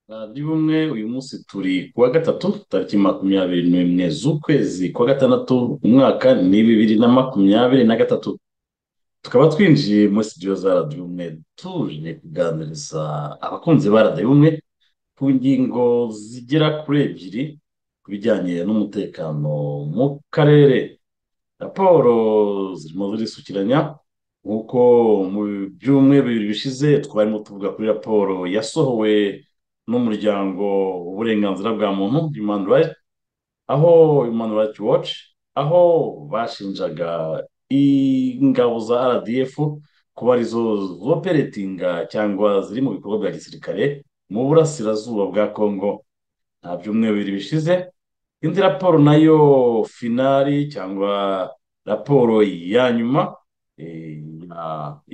Bari bumwe uyu munsi turi ku wa gatatu tariki makumyabiri n'imwe z'ukwezi kwa gatandatu umwaka ni bibiri na makumyabiri na gatatu tukaba twinjiye muri studio za radiyo bumwe tuje kuganiriza abakunzi ba radiyo bumwe ku ngingo zigera kuri ebyiri ku bijyanye n'umutekano mu karere raporo zirimo zirisukiranya nk'uko mu byumweru bibiri bishize twarimo tuvuga kuri raporo yasohowe n'umuryango w'uburenganzira bwa muntu human rights aho human rights watch aho bashinjaga ingabo za rdf kuba arizo zoperetinga cyangwa ziri mu bikorwa bya gisirikare mu burasirazuba bwa kongo nta byumweru bibiri bishize indi raporo nayo finari cyangwa raporo ya nyuma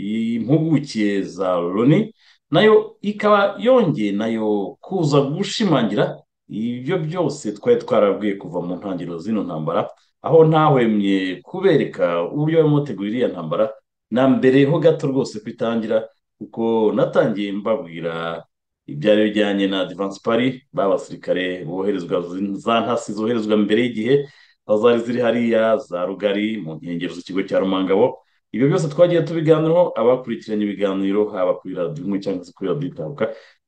impuguke za loni nayo ikaba yongeye nayo kuza gushimangira ibyo byose twari twarabwiye kuva mu ntangiriro z'ino ntambara aho ntahwemye kubereka uburyo barimo bategura iriya ntambara na mbere ho gato rwose kwitangira kuko natangiye mbabwira ibyari bijyanye na divansi pari b'abasirikare boherezwa za ntasi zoherezwa mbere y'igihe aho zari ziri hariya za rugari mu nkengero z'ikigo cya rumangabo ibyo byose twagiye tubiganiraho abakurikiranye ibiganiro haba kuri radiyo imwe cyangwa se kuri radiyo itabuka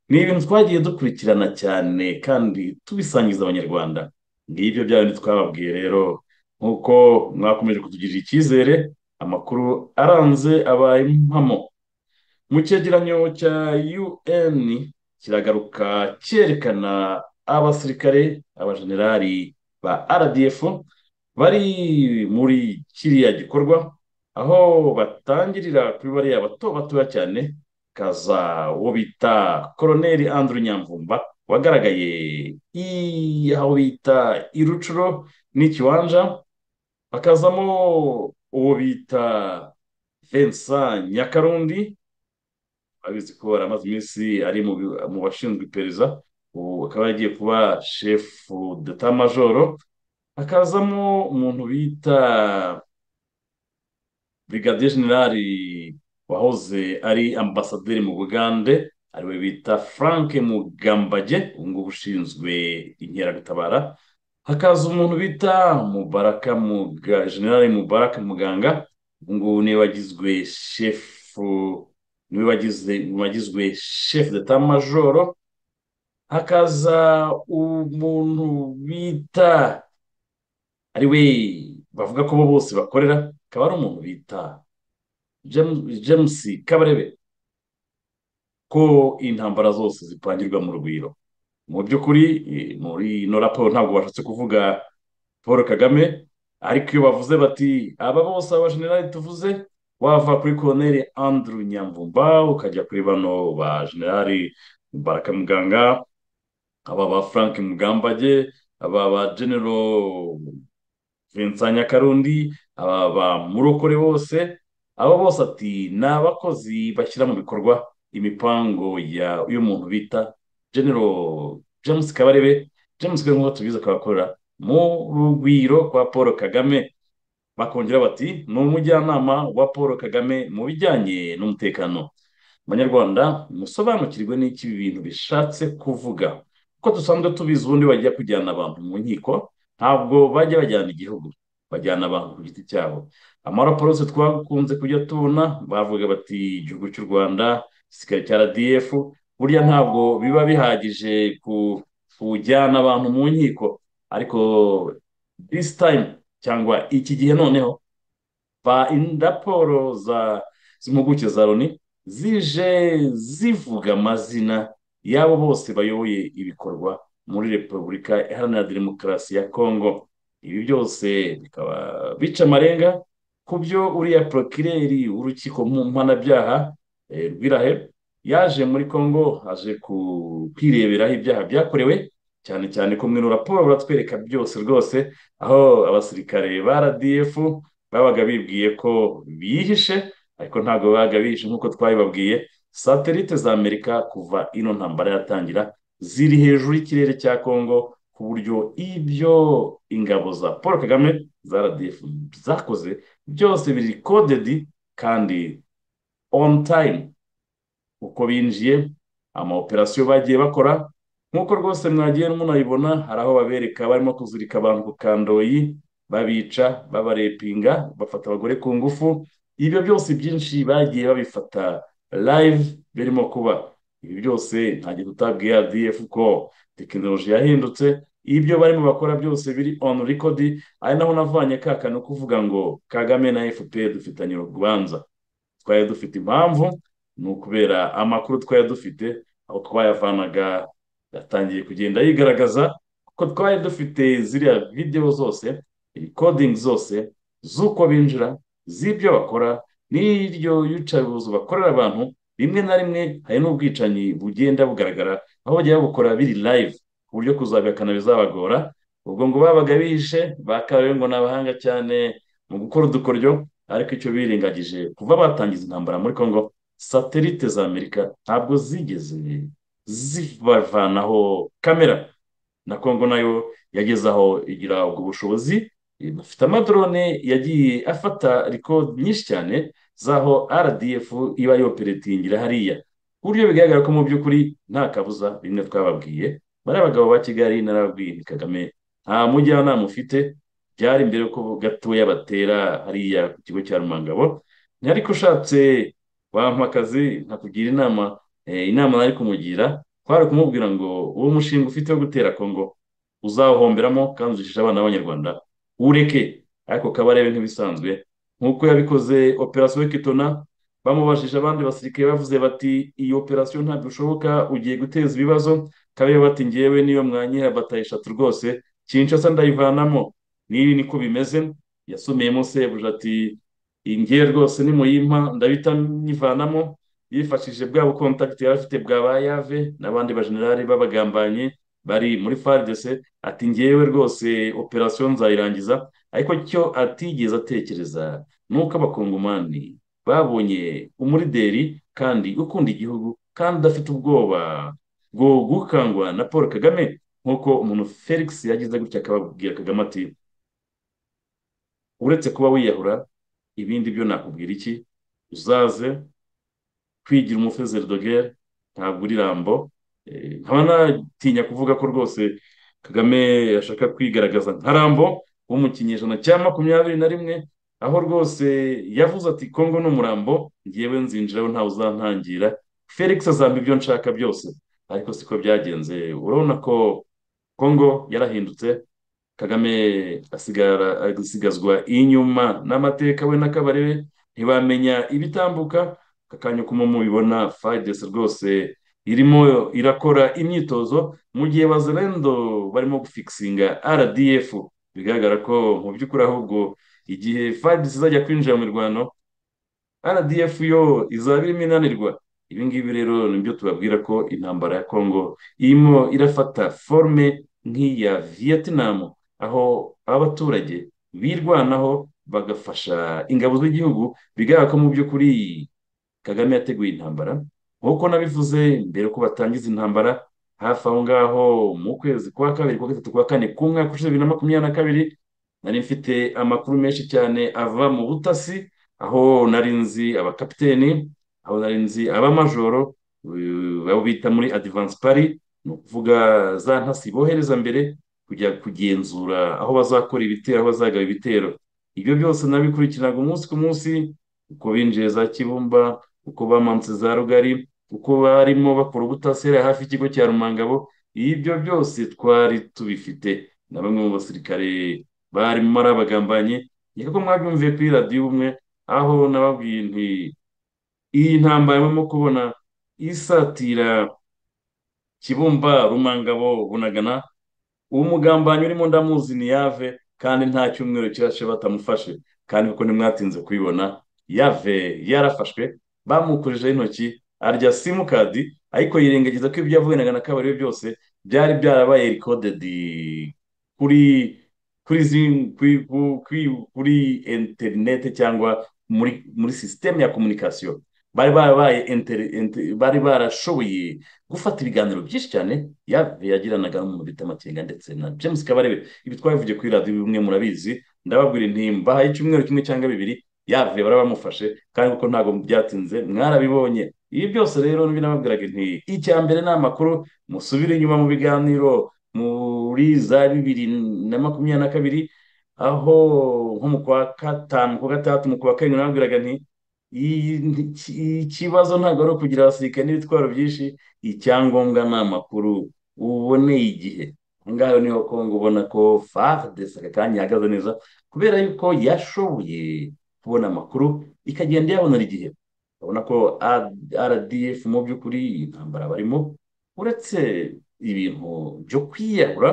ni ibintu twagiye dukurikirana cyane kandi tubisangiza abanyarwanda ngibyo bya bindi twababwiye rero nk'uko mwakomeje kutugirira icyizere amakuru aranze abaye impamo mu cyegeranyo cya un kiragaruka cyerekana abasirikare abajenerali ba rdf bari muri kiriya gikorwa aho batangirira kuri bariya bato batoya cyane kaza uwo bita koroneri andrew nyamvumba wagaragaye aho bita irucuro n'ikiwanja hakazamo uwo bita vensa nyakarundi abizi ko aramaze iminsi ari mu bashinzwe iperereza ubu akaba yagiye kuba shefu deta majoro hakazamo umuntu bita brigadier generali wahoze ari ambasaderi mu bugande ariwe bita frank mugambage ngubu ushinzwe inkeragutabara hakaza umuntu bita mubaraka muga generali mubaraka muganga ngubu niwe wagizwe shefu niwe wagizwe shefu deta majoro hakaza umuntu bita ariwe bavuga ko bo bose bakorera akaba ari umuntu bita james kabarebe ko intambara zose zipangirwa mu rugwiro mu by'ukuri muri ino raporo ntabwo bashatse kuvuga paul kagame ariko iyo bavuze bati aba bose abajenerali tuvuze wava kuri koroneri andrew nyamvumba ukajya kuri bano ba generali baraka muganga aba ba frank mugambage aba ba genero vincent nyakarundi aba bamurokore bose abo bose ati ni abakozi bashyira mu bikorwa imipango y'umuntu bita genero james kabarebe james kabarebe nk'uko tubizi akaba akorera mu rugwiro kwa paul kagame bakongera bati ni umujyanama wa paul kagame mu bijyanye n'umutekano abanyarwanda musobanukirwe n'iki ibi bintu bishatse kuvuga kuko dusanzwe tubizi ubundi bajya kujyana abantu mu nkiko ntabwo bajya bajyana igihugu bajyana abantu ku giti cyabo amaraporo yose twakunze kujya tubona bavuga bati igihugu cy'u rwanda igisirikare cya rdf burya ntabwo biba bihagije kujyana abantu mu nkiko ariko disi tayime cyangwa iki gihe noneho raporo z'impuguke za loni zije zivuga amazina y'abo bose bayoboye ibikorwa muri repubulika iharanira demokarasi ya kongo ibi byose bikaba bica amarenga ku byo uriya porokireri w'urukiko mpanabyaha rw'irahe yaje muri kongo aje kwireberaho ibyaha byakorewe cyane cyane ko muri raporo baratwereka byose rwose aho abasirikare ba rdf babaga bibwiye ko bihishe ariko ntabwo babaga bihishe nk'uko twabibabwiye satelite za amerika kuva ino ntambara yatangira ziri hejuru y'ikirere cya kongo ku buryo ibyo ingabo za paul kagame za rdf zakoze byose biri kodedi kandi on time uko binjiye amaoperasiyo bagiye bakora nk'uko rwose mwagiye munayibona hari aho babereka barimo kuzirika abantu ku kandoyi babica babarepinga bafata abagore ku ngufu ibyo byose byinshi bagiye babifata live birimo kuba ibi byose ntabwo tutabwiye rdf ko tekinoloji yahindutse ibyo barimo bakora byose biri on record ari naho navanye ka kantu kuvuga ngo kagame na fpr dufitanye urubanza twari dufite impamvu ni ukubera amakuru twari dufite aho twayavanaga yatangiye kugenda yigaragaza kuko twari dufite ziriya videwo zose rikodingi zose z'uko binjira z'ibyo bakora n'iryo yicaruzo bakorera abantu rimwe na rimwe hari n'ubwicanyi bugenda bugaragara aho bajya babukora biri live ku buryo kuzabihakana bizabagora ubwo ngo babaga bihishe bakabaye ngo ni abahanga cyane mu gukora udukoryo ariko icyo birengagije kuva batangiza intambara muri congo satelite za amerika ntabwo zigeze zibavanaho kamera na kongo nayo yageze aho igira ubwo bushobozi bafite amadorone yagiye afata rikodi nyinshi cyane z'aho rdf iba yoperetingira hariya ku buryo bigaragara ko mu by'ukuri nta kabuza bimwe twababwiye bari abagabo ba kigali narababwiye ni kagame nta mujyanama ufite byari mbere ko gatoya batera hariya ku kigo cya rumangabo ariko ushatse wampa akazi nkakugira inama inama nari kumugira twari kumubwira ngo uwo mushinga ufite wo gutera kongo uzawuhomberamo kandi uzishishe abana b'abanyarwanda ureke ariko kabarebe nk'ibisanzwe nk'uko yabikoze operasiyo kitona bamubajije abandi basirikare bavuze bati iyi operasiyo ntabwo bishoboka ugiye guteza ibibazo kabarebe bati ngewe niyo mwanyera bataye eshatu rwose kinshasa ndayivanamo n'ibi niko bimeze yasomeyemo sebuje ati ingewe rwose nimuyimpa ndahita nyivanamo yifashishije bwa bukontakiti yari afite bwa ba yave n'abandi bajenerali b'abagambanyi bari muri faridese ati ngewe rwose operasiyo nzayirangiza ariko cyo atigeze atekereza ni uko abakongomani babonye umurideri kandi ukunda igihugu kandi udafite ubwoba bwo gukangwa na paul kagame nk'uko umuntu felix yagize gutya akababwira kagame ati uretse kuba wiyahura ibindi byo nakubwira iki uzaze kwigira umufezeri dogere ntabwo uri rambo nkaba natinya kuvuga ko rwose kagame ashaka kwigaragaza nka rambo wo mu kinyejana cya makumyabiri na rimwe aho rwose yavuze ati kongo ni umurambo ngewe nzinjiraho ntawe uzantangira felix azampa ibyo nshaka byose ariko siko byagenze urabona ko kongo yarahindutse kagame asigazwa inyuma n'amateka we n'akabarebe ntibamenya ibitambuka akanya uko mubibona fayidesi rwose irimo irakora imyitozo mu gihe bazerendo barimo gufikisinga rdf bigaragara ko mu by'ukuri ahubwo igihe fayidesi izajya kwinjira mu mirwano rdf yo izaba irimo inanirwa ibi ngibi rero nibyo tubabwira ko intambara ya kongo irimo irafata forume nk'iya vietnam aho abaturage birwanaho bagafasha ingabo z'igihugu bigaragara ko mu by'ukuri kagame yateguye intambara nk'uko nabivuze mbere ko batangiza intambara hafi aho ngaho mu kwezi kwa kabiri kwa gatatu kwa kane ku mwaka ushize bibiri na makumyabiri na kabiri nari mfite amakuru menshi cyane ava mu butasi aho nari nzi abakapiteni aho nari nzi abamajoro abo bita muri adivansi pari ni ukuvuga za ntasi bohereza mbere kujya kugenzura aho bazakora ibitero aho bazagaba ibitero ibyo byose nabikurikiranaga umunsi ku munsi uko binjiye za kibumba uko bamanutse za rugari uko barimo bakora ubutasera hafi y'ikigo cya rumangabo ibyo byose twari tubifite na bamwe mu basirikare barimo ari abagambanyi reka ko mwabyumviye kuri radiyo umwe aho nababwiye nti iyi ntambara barimo kubona isatira kibumba rumangabo bunagana uwo mugambanyi urimo ndamuzi ni yave kandi nta cyumweru kirashe batamufashe kandi kuko ntimwatinze kubibona yave yarafashwe bamukojejeho intoki arya simukadi ariko yirengagiza ko ibyo yavuganaga na kabari byose byari byarabaye rikodedi kuri kuri kuri interinete cyangwa muri muri sisiteme ya komunikasiyo bari barabaye interi- inte- bari barashoboye gufata ibiganiro byinshi cyane ya- yagiranaga n'umuntu bita makenga ndetse na james kabarebe ibi twabivugiye kuri radiyo bimwe murabizi ndababwira inti mbahaye icyumweru kimwe cyangwa bibiri yavuye barabamufashe kandi kuko ntabwo byatinze mwarabibonye ibi byose rero binababwiraga inti icya mbere ni amakuru musubire inyuma mu biganiro muri za bibiri na makumyabiri na kabiri aho nko mu kwa gatanu ku wa gatandatu mu kwa karindwi nababwiraga nti iyi nti- iki- ikibazo ntabwo ari ukugira abasirikare n'ibitwaro byinshi icyangombwa ni amakuru uboneye igihe aho ngaho niho kongo ubona ko fardese aka kanya ihagaze neza kubera yuko yashoboye kubona amakuru ikagenda iyabonera igihe urabona ko rdf mu by'ukuri iyi ntambara barimo uretse ibintu byo kwiyahura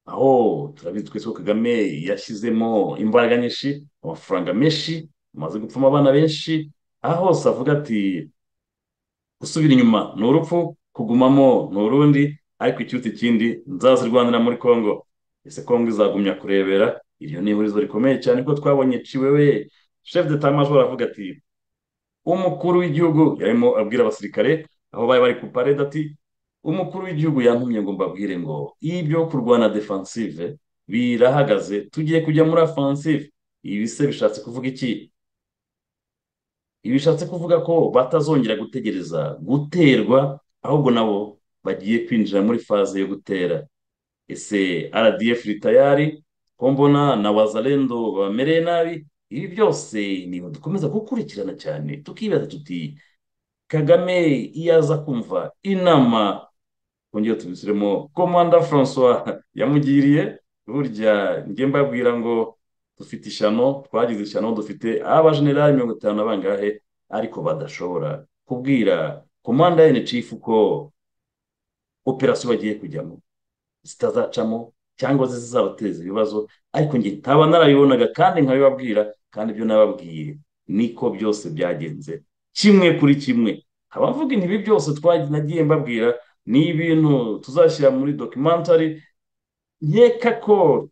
aho turabizi twese ko kagame yashyizemo imbaraga nyinshi amafaranga menshi amaze gupfuma abana benshi aho hose avuga ati gusubira inyuma ni urupfu kugumamo ni urundi ariko icyutsi kindi nzazirwanira muri congo ese congo izagumya kurebera iryo ni ihurizo rikomeye cyane ko twabonye ciwewe chef de tamajoro avuga ati umukuru w'igihugu yarimo abwira abasirikare aho bari bari ku parede ati umukuru w'igihugu yantumye ngo mbabwire ngo ibyo kurwana defensive birahagaze tugiye kujya muri offensive ibi se bishatse kuvuga iki ibi bishatse kuvuga ko batazongera gutegereza guterwa ahubwo nabo bagiye kwinjira muri faze yo gutera ese rdf iri tayari ko mbona na wazalendo bamereye nabi ibi byose niba dukomeza gukurikirana cyane tukibaza tuti kagame iyo aza kumva inama twongere tubisubiremo komanda francois yamugiriye burya njye mbabwira ngo dufite ishyano twagize ishyano dufite abajenerali mirongo itanu na bangahe ariko badashobora kubwira komanda ya ncf ko operasiyo bagiye kujyamo zitazacamo cyangwa se zizabateza ibibazo ariko njye ntaba narabibonaga kandi nkabibabwira kandi ibyo nababwiye niko byose byagenze kimwe kuri kimwe abavuga ibi byose twagiye nagiye mbabwira ni ibintu tuzashyira muri documentary nkeka ko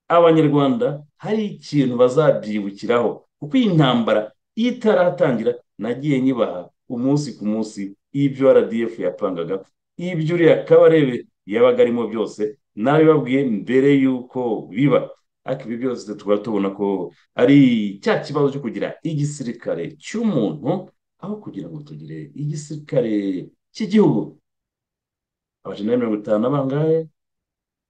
abanyarwanda hari ikintu bazabyibukiraho kuko iyi ntambara iyo itaratangira nagiye nyibaha umunsi ku munsi ibyo rdf yapangaga ibyo uriya kabarebe yabaga arimo byose nabibabwiye mbere y'uko biba ariko ibi byose tukaba tubona ko ari cya kibazo cyo kugira igisirikare cy'umuntu aho kugira ngo tugire igisirikare cy'igihugu abajenerali mirongo itanu na bangahe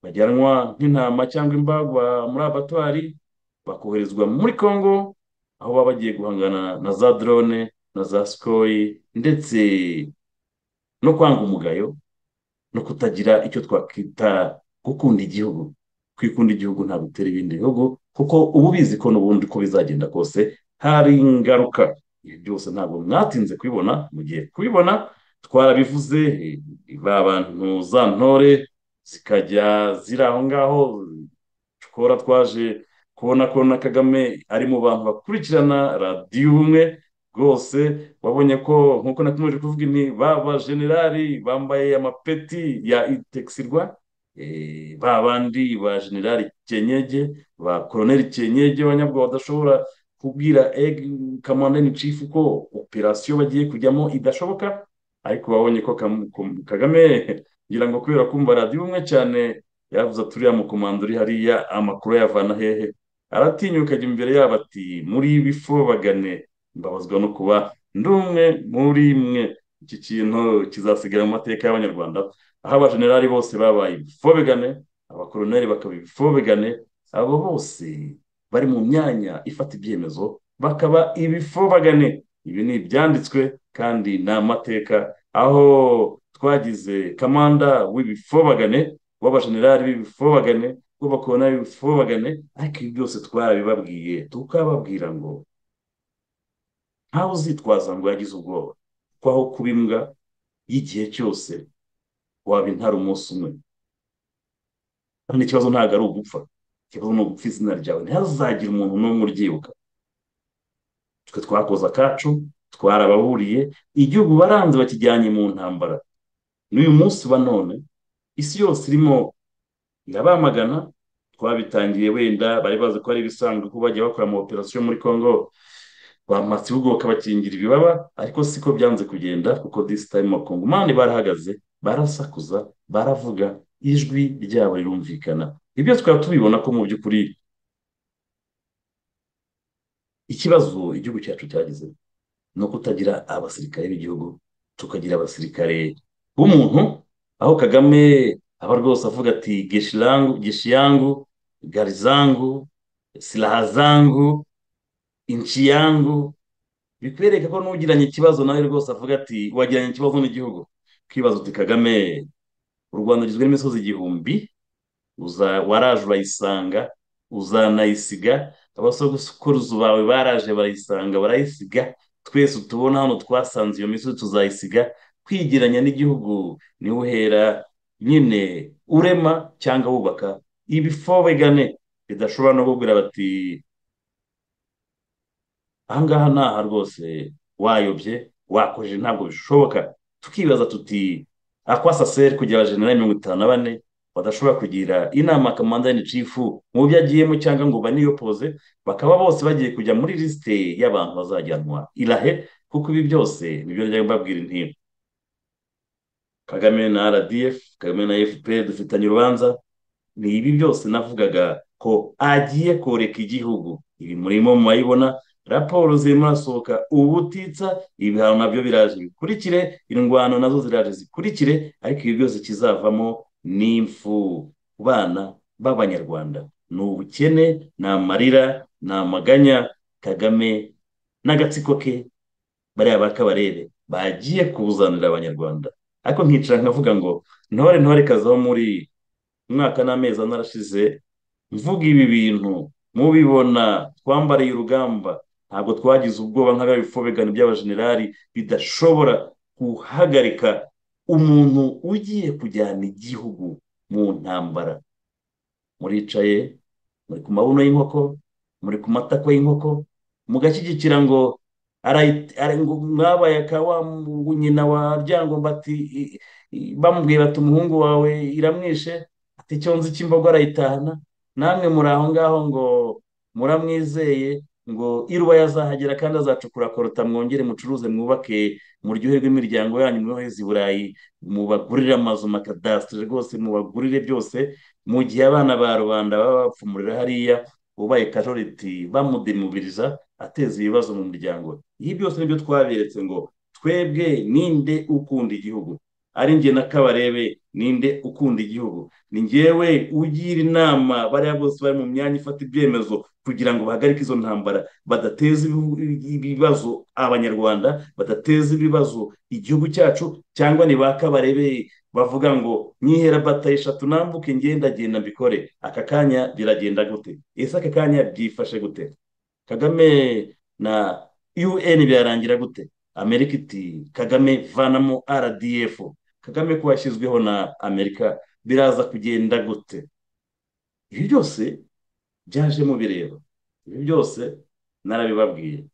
bajyanwa nk'intama cyangwa imbagwa muri abatwari bakoherezwa muri congo aho baba bagiye guhangana na za drone na za sikoyi ndetse no kwanga umugayo no kutagira icyo twakwita gukunda igihugu kwikunda igihugu ntabwo utera ibindi bihugu kuko uba ubizi ko n'ubundi uko bizagenda kose hari ingaruka ibi byose ntabwo mwatinze kubibona mugiye kubibona twarabivuze ba bantu za ntore zikajya ziri aho ngaho tukora twaje kubona ko na kagame ari mu bantu bakurikirana radiyo ubumwe rwose wabonye ko nkuko nakomeje kuvuga inti baba generali bambaye amapeti ya itexirwa eh, ba bandi ba generali kenyege ba koroneli kenyege banyabwo badashobora kubwira kamanda ni cifu ko operasiyo bagiye kujyamo idashoboka ariko wabonye ko Kam- Kam- kagame ngira ngo kubera kumva radiyo umwe cyane yavuze ati uriya mukomando uri hariya amakuru ayavana hehe aratinyuka ajya imbere yabo ati muri bifu bagane mbabazwa no kuba ndi umwe muri mwe iki kintu kizasigara mu mateka y'abanyarwanda aho abajenerali bose babaye ibifobegane abakoroneri bakaba ibifobegane abo bose bari mu myanya ifata ibyemezo bakaba ibifobagane ibi ni ibyanditswe kandi ni amateka aho twagize kamanda w'ibifobagane w'abajenerali b'ibifobagane w'abakoroneri b'ibifobagane ariko ibi byose twarabibabwiye tukababwira ngo ntawe uzitwaza ngo yagize ubwoba kuko aho kuba imbwa y'igihe cyose waba intare umunsi umwe kandi ikibazo ntabwo ari ugupfa ikibazo ni ugupfa izina ryawe ntihazagire umuntu n'umwe uryibuka twe twakoze akacu twarababuriye igihugu baranze bakijyanye mu ntambara n'uyu munsi wa none isi yose irimo irabamagana twabitangiye wenda bari bazi ko ari ibisanzwe ko bajya bakora ama operasiyo muri congo bamatse ibigo bakabakingira ibibaba ariko siko byanze kugenda kuko disi tayimu abakongomani barahagaze barasakuza baravuga ijwi ryabo rirumvikana ibyo twaba tubibona ko mu by'ukuri ikibazo igihugu cyacu cyagize ni ukutagira abasirikare b'igihugu tukagira abasirikare b'umuntu aho kagame aba rwose avuga ati geshirangu geshiyangu garizangu silaha zangu inci yangu bikwereka ko n'ugiranye ikibazo nawe rwose avuga ati wagiranye ikibazo n'igihugu ukibaza uti kagame u rwanda rugizwe n'imisozi igihumbi waraje urayisanga uzanayisiga abasogokuruza bawe baraje barayisanga barayisiga twese tubona hano twasanze iyo misozi tuzayisiga kwigiranya n'igihugu niwe uhera nyine urema cyangwa wubaka ibifobegane bidashobora no kubwira bati ahangaha ntaha rwose wayobye wakoje ntabwo bishoboka tukibaza tuti akwasaseri kugira abajenerali mirongo itanu na bane badashobora kugira inama kamanda ni cifu mu byo agiyemo cyangwa ngo baniyopoze bakaba bose bagiye kujya muri lisite y'abantu bazajyanwa irahe kuko ibi byose nibyo njya mbabwira intiro kagame na rdf kagame na fpr dufitanye urubanza ni ibi byose navugaga ko agiye koreka igihugu ibi murimo murayibona raporo zirimo urasohoka ubutitsa ibihano nabyo biraje bikurikire indwano nazo ziraje zikurikire ariko ibi byose kizavamo n'imfu ku bana b'abanyarwanda ni ubukene ni amarira ni amaganya kagame n'agatsiko ke bariya ba kabarebe bagiye kubuzanira abanyarwanda ariko nkicara nkavuga ngo ntore ntore kazaho muri umwaka n'amezi ane arashize mvuga ibi bintu mubibona twambariye urugamba ntabwo twagize ubwoba nk'abari bifobegana by'abajenerali bidashobora guhagarika umuntu ugiye kujyana igihugu mu ntambara muricaye muri ku mabuno y'inkoko muri ku matako y'inkoko mugashyigikira ngo mwabaye akawa nyina wa ryangomba ati bamubwiye bati umuhungu wawe iramwishe ati icyo nzi cy'imbogo arayitahana namwe muri aho ngaho ngo muramwizeye ngo iruba yazahagera kandi azacukura korota mwongere mucuruze mwubake muryoherwe imiryango yanyu mwohereze i burayi mubagurire amazu makadasitiri rwose mubagurire byose mu gihe abana ba rubanda baba bapfumurira hariya ubaye kajoriti bamudemubiriza ateza ibibazo mu muryango ibi byose nibyo twaberetse ngo twebwe ninde ukunda igihugu ari njye na kabarebe ninde ukunda igihugu ni njyewe ugira inama bariya bose bari mu myanya ifata ibyemezo kugira ngo bahagarike izo ntambara badateza ibibazo abanyarwanda badateza ibibazo igihugu cyacu cyangwa ni ba kabarebe bavuga ngo nyihera bata eshatu nambuke ngendagenda mbikore aka kanya biragenda gute ese aka kanya byifashe gute kagame na un byarangira gute amerika iti kagame vanamo rdf kagame ko yashyizweho na amerika biraza kugenda gute ibi byose byaje mubireba ibi byose narabibabwiye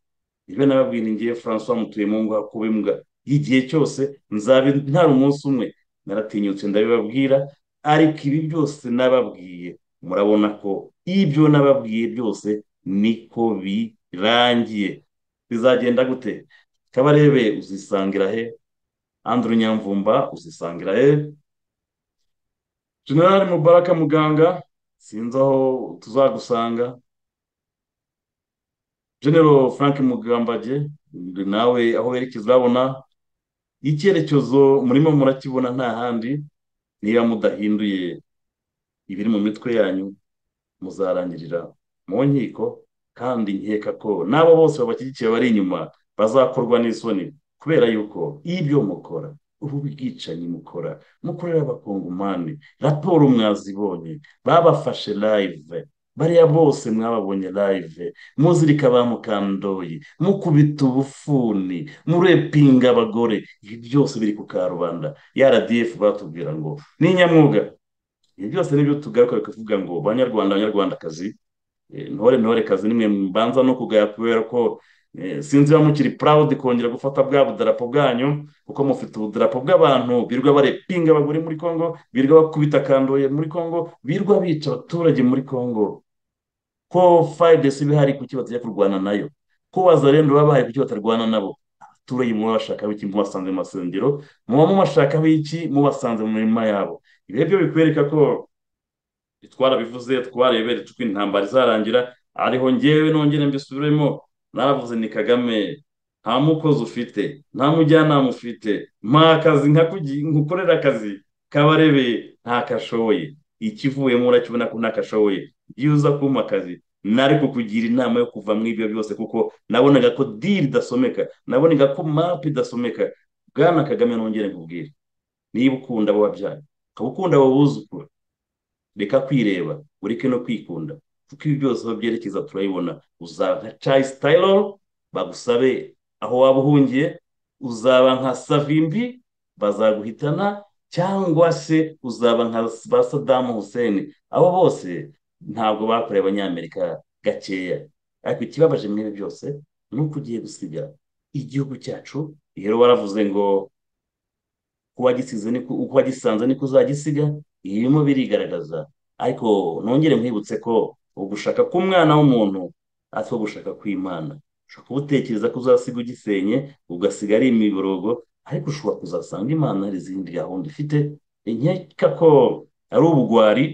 ibyo nababwiye ni ngiye francois mutuyemungu hakuba imbwa y'igihe cyose nzabi ntari umunsi umwe naratinyutse ndabibabwira ariko ibi byose nababwiye murabona ko ibyo nababwiye byose niko birangiye bizagenda gute kabarebe uzisangira he andrew nyamvumba uzisangira he generale mubaraka muganga sinzi aho tuzagusanga genero frank mugambage nawe aho werekeza urabona icyerekezo murimo murakibona nta handi niba mudahinduye ibiri mu mitwe yanyu muzarangirira mu nkiko kandi nkeka ko n'abo bose babashyigikiye bari inyuma bazakorwa n'isoni kubera yuko ibyo mukora ubu bwicanyi mukora mukorera abakongomani raporo mwazibonye babafashe live bariya bose mwababonye live muzirika ba mukandoyi mukubita ubufuni murepinga abagore ibi byose biri ku karubanda ya rdf batubwira ngo ni inyamwuga ibi byose nibyo tugaruka bikavuga ngo banyarwanda banyarwandakazi ntore ntore kazi nimwe mbanza no kugaya kubera ko sinzi niba mukiri purawudi kongera gufata bwa budarapo bwanyu kuko mufite ubudarapo bw'abantu birwa barepinga abagore muri congo birwa bakubita kandoye muri congo birwa bica abaturage muri congo ko fayidesi bihari kuki batajya kurwana nayo kubaza rero babaye kuki batarwana nabo abaturage muba bashakaho iki mubasanze mu masengero muba mubashakaho iki mubasanze mu mirima yabo ibi byo bikwereka ko twarabivuze twareberetse uko intambara izarangira ariho ngewe nongere mbisubiremo naravuze ni kagame nta mukozi ufite nta mujyanama ufite nta kazi nkukorera akazi kabarebeye nta kashoboye ikivuyemo urakibona ko nta kashoboye iyo uza kumpa akazi nari kukugira inama yo kuva muri ibyo byose kuko nabonaga ko diri idasomeka nabonaga ko mapu idasomeka bwana kagame nongere nkubwire niba ukunda abo wabyaye ukaba ukunda abo buzukura reka kwireba ureke no kwikunda kuko ibi byose aho byerekeza turabibona uzaba cayi sitayiro bagusabe aho waba uhungiye uzaba nka savimbi bazaguhitana cyangwa se uzaba nka ba sadamu hussein abo bose ntabwo bakoreye abanyamerika gakeya ariko ikibabaje muri ibi byose ni uko ugiye gusiga igihugu cyacu rero waravuze ngo uko wagisanze niko uzagisiga ibi birimo birigaragaza ariko nongere nkwibutse ko ugushaka k'umwana w'umuntu atwo gushaka kw'imana ushobora kubutekereza ko uzasiga ugisenye ugasiga ari imiborogo ariko ushobora kuzasanga imana hari izindi gahunda ifite inkeka ko ari ubugwari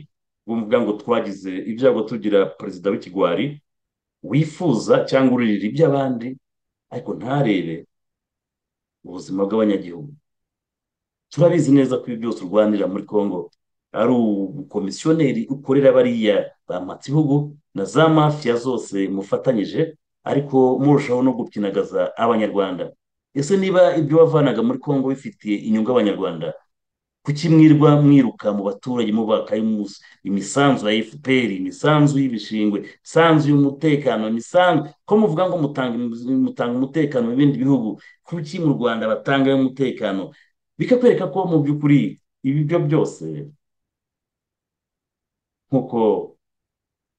bumvuga ngo twagize ibyago tugira perezida w'ikigwari wifuza cyangwa uririra iby'abandi ariko ntarebe ubuzima bw'abanyagihugu turabizi neza ko ibi byose urwanira muri congo ari ubukomisiyoneri ukorera bariya ba matihugu na za mafiya zose mufatanyije ariko murushaho no gupyinagaza abanyarwanda ese niba ibyo wavanaga muri congo bifitiye inyungu abanyarwanda kuki mwirwa mwiruka mu baturage mubaka imisanzu ya efuperi imisanzu y'ibishingwe imisanzu y'umutekano imisanzu ko muvuga ngo mutanga umutekano mu bindi bihugu kuki mu rwanda batangayo umutekano bikakwereka ko mu by'ukuri ibi byo byose nk'uko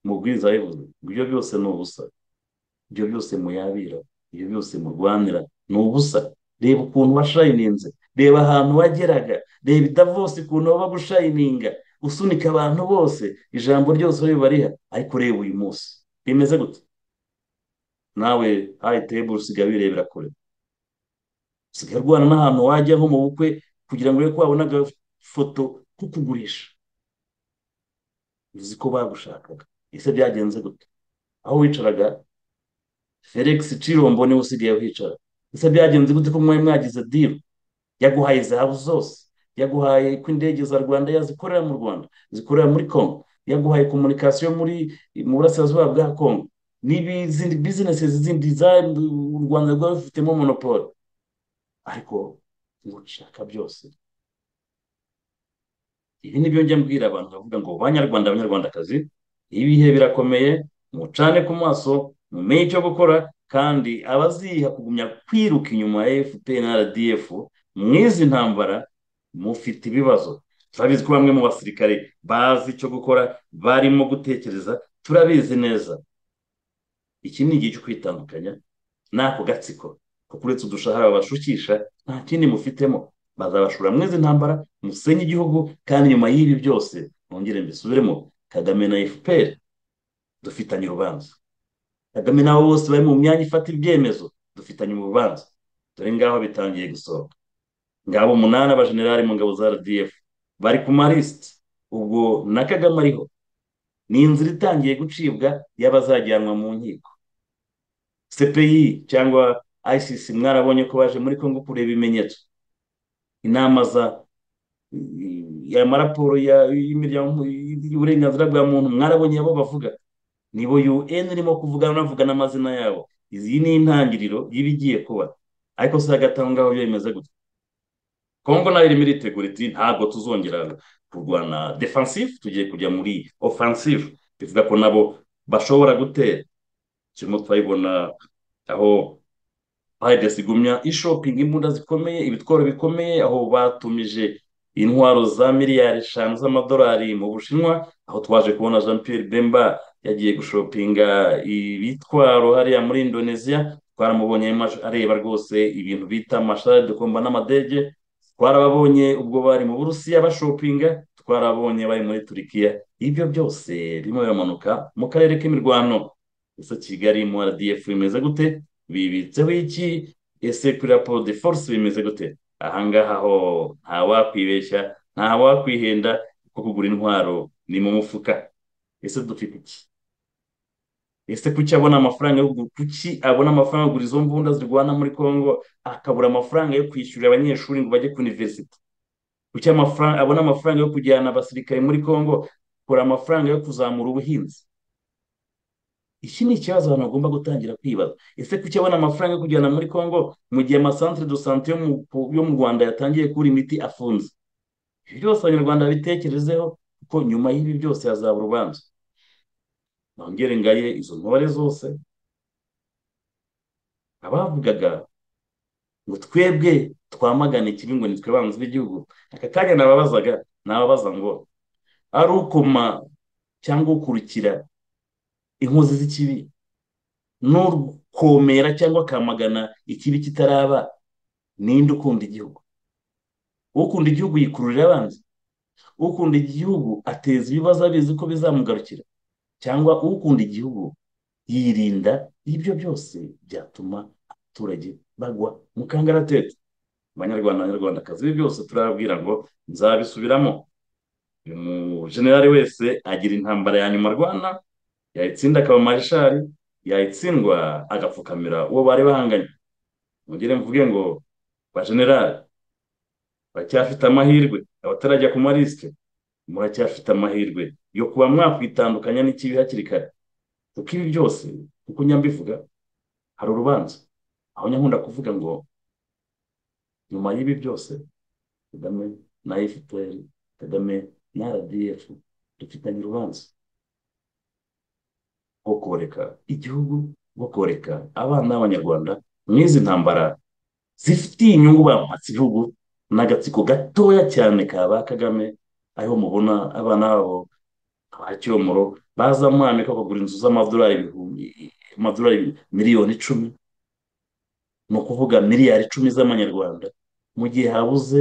mubwiriza yabivuze ibyo byose ni ubusa ibyo byose muyabira ibyo byose murwanira ni ubusa reba ukuntu washayininze reba ahantu wageraga reba idavose ukuntu baba gushayininga usunika abantu bose ijambo ryose ribariha ariko reba uyu munsi rimeze gute nawe hayi teburu usigaye wirebera kure usigaye urwana n'ahantu wajya nko mu bukwe kugira ngo urebe ko wabona agafoto ko kugurisha uzi ko bagushakaga ese byagenze gute aho wicaraga felix cirombo niwe usigaye wicara ese byagenze gute ko mwari mwagize diru yaguhaye zahabu zose yaguhaye ko indege za rwanda yazikorera mu rwanda zikorera muri congo yaguhaye komunikasiyo muri mu burasirazuba bwa congo n'izindi bizinesi zindi za u rwanda rwari rufitemo monopole ariko ntushaka byose ibi ni byo njya mbwira abantu bavuga ngo banyarwanda abanyarwandakazi ibihe birakomeye mucane ku maso mumenye icyo gukora kandi abaziha kugumya kwiruka inyuma ya efuperi na rdf mwizi ntambara mufite ibibazo turabizi ko bamwe mu basirikare bazi icyo gukora barimo gutekereza turabizi neza iki ni igihe cyo kwitandukanya n'ako gatsiko kuko uretse udushahara babashukisha nta kindi mufitemo bazabashora mwizi ntambara musenye igihugu kandi nyuma y'ibi byose mwongere mbisubiremo kagame na efuperi dufitanye urubanza kagame n'abo bose bari mu myanya ifata ibyemezo dufitanye urubanza dore ngaho bitangiye gusohoka ngabo umunani abajenerali mu ngabo za rdf bari ku marisite ubwo na kagame ariho ni inzira itangiye gucibwa y'abazajyanwa mu nkiko cpi cyangwa icc mwarabonye ko baje muri congo kureba ibimenyetso inama za amaraporo y'uburenganzira bwa muntu mwarabonye abo bavuga nibo UN irimo kuvugana navuga n'amazina yabo izi ni intangiriro y'ibigiye kuba ariko si hagati aho ngaho bimeze gutya kongo nayo irimo iritegura iti ntabwo tuzongera kurwana defensive tugiye kujya muri offensive bivuga ko nabo bashobora gutera turimo turabibona aho bahageze igumya ishopingi imbunda zikomeye ibitwaro bikomeye aho batumije intwaro za miliyari eshanu z'amadolari mu bushinwa aho twaje kubona jean Pierre bemba yagiye gushopinga ibitwaro hariya muri indonesia twaramubonye areba rwose ibintu bita amashari dukomba n'amadege twarababonye ubwo bari mu burusiya bashopinga twarabonye bari muri turikiya ibyo byose birimo biramanuka mu karere k'imirwano gusa kigali mu rdf bimeze gute bibitseho iki ese kuri raporo de force bimeze gute ahangaha ho ntawakwibeshya ntawakwihenda kuko kugura intwaro ni mu mufuka ese dufite iki ese kuki abona amafaranga yo kuki abona amafaranga yo kugura izo mbunda zirwana muri congo akabura amafaranga yo kwishyurira abanyeshuri ngo bajye ku universite kuki amafaranga abona amafaranga yo kujyana abasirikare muri congo akura amafaranga yo kuzamura ubuhinzi iki ni ikibazo abantu bagomba gutangira kwibaza ese kuki abona amafaranga yo kujyana muri congo mu gihe amasantere do sante yo mu rwanda yatangiye kubura imiti afunze ibi byose abanyarwanda bitekerezeho kuko nyuma y'ibi byose hazaba urubanza nongere ngaye izo ntore zose abavugaga ngo twebwe twamagane ikibi ngo nitwe banzi b'igihugu aka kanya nababazaga nababaza ngo ari ukoma cyangwa ukurikira inkozi z'ikibi n'ukomera cyangwa akamagana ikibi kitaraba ninde ukunda igihugu ukunda igihugu yikururira abanzi ukunda igihugu ateza ibibazo abizi ko bizamugarukira cyangwa ukunda igihugu yirinda ibyo byose byatuma abaturage bagwa mu kangaratete abanyarwanda abanyarwandakazi ibi byose turababwira ngo nzabisubiramo uyu mujenerali wese agira intambara ya nyuma arwana yayitsinda akaba marishari yayitsindwa agapfukamira uwo bari bahanganye mugire mvuge ngo bajenerali baracyafite amahirwe abatarajya ku marisite muracyafite amahirwe yo kuba mwakwitandukanya n'ikibi hakiri kare kuko ibi byose kuko nyambivuga hari urubanza aho nyakunda kuvuga ngo nyuma y'ibi byose kagame na fpr kagame na rdf dufitanye urubanza rwo koreka igihugu rwo koreka abana b'abanyarwanda n'izi ntambara zifitiye inyungu bamuhatse igihugu n'agatsiko gatoya cyane ka ba kagame ariho mubona abana babo ba cyomoro baza mwamika bakagura inzu z'amadolari ibihumbi amadolari miliyoni icumi ni ukuvuga miliyari icumi z'amanyarwanda mu gihe habuze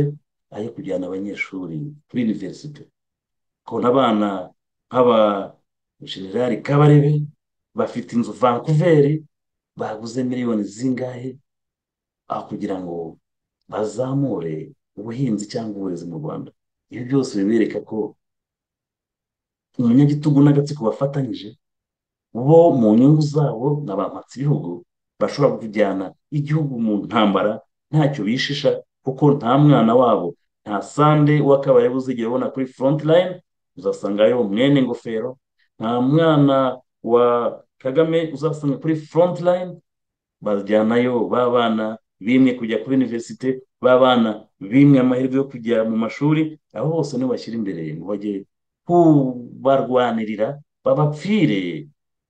ayo kujyana abanyeshuri kuri univerisite ukabona abana nk'aba generali kabarebe bafite inzu vancouver baguze miliyoni zingahe aho kugira ngo bazamure ubuhinzi cyangwa uburezi mu rwanda ibi byose bibereka ko umunyagitugu n'agatsiko bafatanyije bo mu nyungu zabo na ba ibihugu bashobora kujyana igihugu mu ntambara ntacyo bishisha kuko nta mwana wabo nta sande w'akabarebe uzigera ubona kuri foronti layini uzasangayo mwene ngofero nta mwana wa kagame uzasanga kuri foronti layini bajyanayo b'abana bimwe kujya kuri univerisite b'abana bimwe amahirwe yo kujya mu mashuri abo bose nibo bashyira imbere ngo bajye kubarwanirira babapfire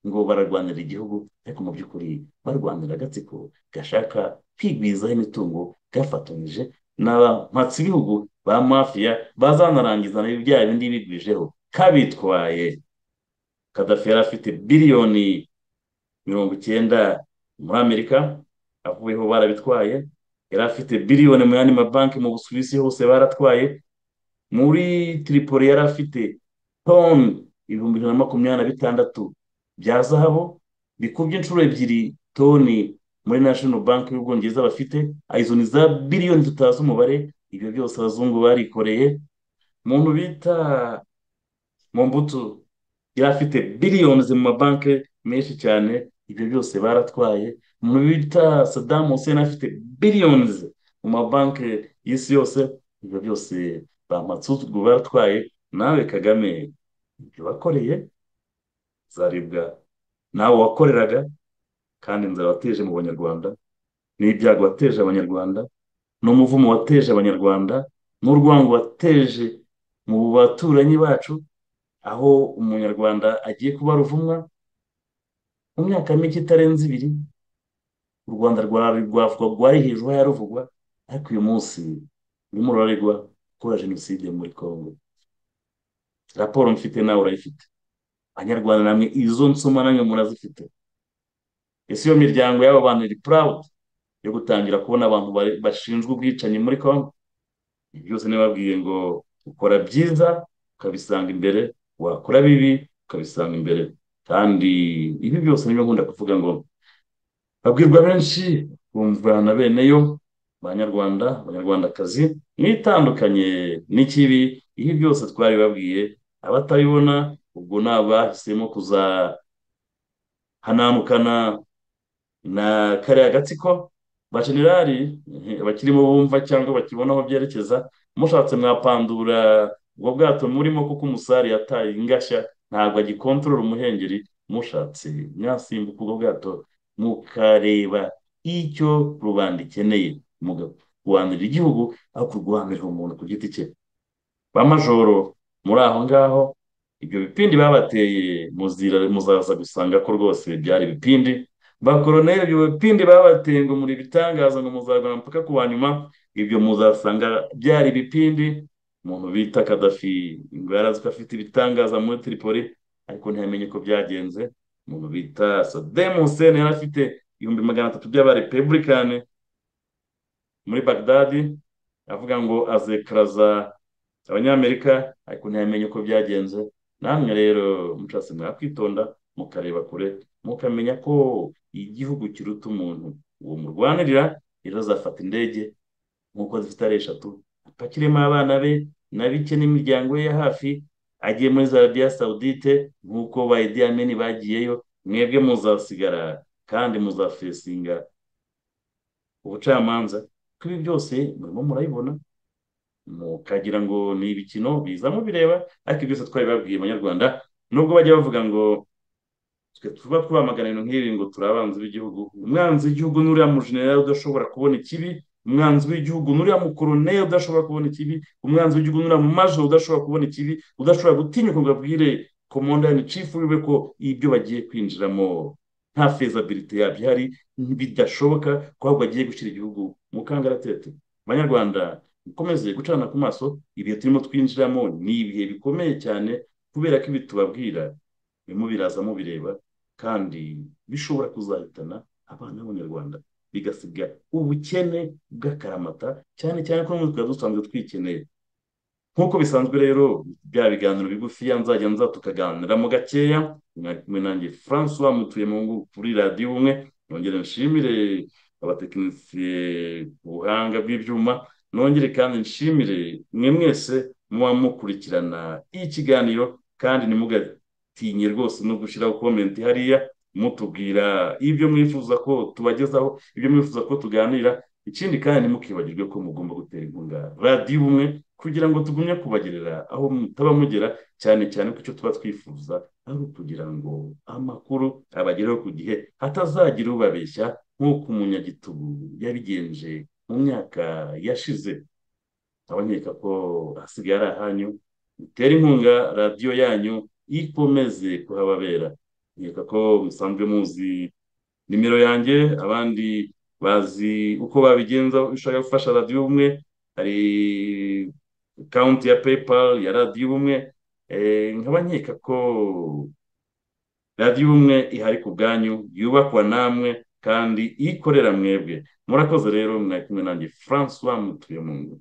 ngo bararwanira igihugu ariko mu by'ukuri barwanira agatsiko gashaka kwigwizaho imitungo gafatanyije n'abampatsi ibihugu ba mafiya bazanarangiza bya bindi bigwijeho kabitwaye kadafi yari afite biliyoni mirongo icyenda muri amerika avuyeho barabitwaye yari afite biliyoni mu yandi mabanki mu busuwisi hose baratwaye muri tiripoli yari afite toni ibihumbi ijana na makumyabiri na bitandatu bya zahabu bikubye inshuro ebyiri toni muri national banki y'ubwongereza bafite izo ni za biliyoni tutazi umubare ibyo byose abazungu barikoreye umuntu bita mbuto yari afite biliyoni mu mabanki menshi cyane ibyo byose baratwaye umuntu bita sadamu hussein afite biliyoni mu mabanki y'isi yose ibyo byose bamatsugu baratwaye nawe kagame ibyo wakoreye zaribwa nawe wakoreraga kandi inzara wateje mu banyarwanda n'ibyago wateje abanyarwanda n'umuvumo wateje abanyarwanda n'urwango wateje mu baturanyi bacu aho umunyarwanda agiye kuba ruvumwa mu myaka mike itarenze ibiri u rwanda rwavugwa rwari hejuru yaruvugwa ariko uyu munsi urimo ruraregwa gukora jenoside muri congo raporo mfite nawe urayifite abanyarwanda namwe izo nsoma namwe murazifite ese iyo miryango y'aba bantu iri purawudi yo gutangira kubona abantu bashinzwe ubwicanyi muri congo ibi byose nibabwiye ngo ukora byiza ukabisanga imbere wakora bibi ukabisanga imbere kandi ibi byose nibyo nkunda kuvuga ngo babwirwa benshi bumva na bene yo banyarwanda abanyarwandakazi n'itandukanye n'ikibi ibi byose twari babwiye abatabibona ubwo ni abahisemo kuzahananukana na kariya gatsiko ba generali bakirimo bumva cyangwa bakibona aho byerekeza mushatse mwapandura ubwo bwato murimo kuko umusari yataye ingashya ntabwo agikontorora umuhengeri mushatse mwasimbuka ubwo bwato mukareba icyo rubanda ikeneye mugakubanira igihugu aho kurwanirira umuntu ku giti cye ba majoro muri aho ngaho ibyo bipindi babateye muzaza gusanga ko rwose byari ibipindi ba koroneri ibyo bipindi babateye ngo muri ibitangaza ngo muzabona mpaka ku wa nyuma ibyo muzasanga byari ibipindi umuntu bita kadafi ngo yarazi ko afite ibitangaza muri tiripoli ariko ntiyamenye ko byagenze umuntu bita sademu hussein yari afite ibihumbi magana atatu by'abarepebulikani muri bagdadi avuga ngo azekaraza abanyamerika ariko ntiyamenye uko byagenze namwe rero mucase mwakwitonda mukareba kure mukamenya ko igihugu kiruta umuntu uwo murwanirira rero azafata indege nk'uko zifite ari eshatu apakiremo abana be na bike n'imiryango ye ya hafi agiye muri zarabiya sawudite nk'uko ba Idi Amin bagiyeyo mwebwe muzasigara kandi muzafesinga ubucamanza ko ibi byose murimo murabibona mukagira ngo ni ibikino biza mubireba ariko byose twari babwiye abanyarwanda nubwo bajya bavuga ngo twe tuba twamagana ibintu nk'ibi ngo turi abanzi b'igihugu umwanzi w'igihugu n'uriya mujenerali udashobora kubona ikibi umwanzi w'igihugu n'uriya mukoroneri udashobora kubona ikibi umwanzi w'igihugu n'uriya mumajoro udashobora kubona ikibi udashobora gutinyuka ngo abwire komandani cifu wiwe ko ibyo bagiye kwinjiramo nta fezabilite yabyo ihari bidashoboka ko ahubwo agiye gushyira igihugu mu kangaratete abanyarwanda mukomeze gucana ku maso ibihe turimo twinjiramo ni ibihe bikomeye cyane kubera ko ibi tubabwira birimo biraza mubireba kandi bishobora kuzahitana abana b'abanyarwanda bigasiga ubukene bw'akaramata cyane cyane ko n'ubu twari dusanzwe twikeneye nk'uko bisanzwe rero bya biganiro bigufiya nzajya nza tukaganiramo gakeya kumwe nanjye francois mutuye mu ngo kuri radiyo umwe nongere nshimire abatekinisiye ubuhanga bw'ibyuma nongere kandi nshimire mwe mwese muba mukurikirana ikiganiro kandi ntimugatinye rwose no gushyiraho komenti hariya mutubwira ibyo mwifuza ko tubagezaho ibyo mwifuza ko tuganira ikindi kandi ntimukibagirwe ko mugomba gutera inkunga radiyo ubumwe kugira ngo tugumye kubagerera aho mutaba mugera cyane cyane ko icyo tuba twifuza ari ukugira ngo amakuru abagereho ku gihe hatazagira ubabeshya nk'uko umunyagitugu yabigenje mu myaka yashize abanyereka ko hasigaye ari ahanyu mutere inkunga radiyo yanyu ikomeze kuhababera nkeka ko musanzwe muzi nimero yanjye abandi bazi uko babigenza ushaka gufasha radiyo ubumwe hari akawunti ya paypal ya radiyo ubumwe nkaba nkeka ko radiyo ubumwe ihari ku bwanyu yubakwa namwe kandi ikorera mwebwe murakoze rero mwari kumwe nanjye francois mutuye mu ngo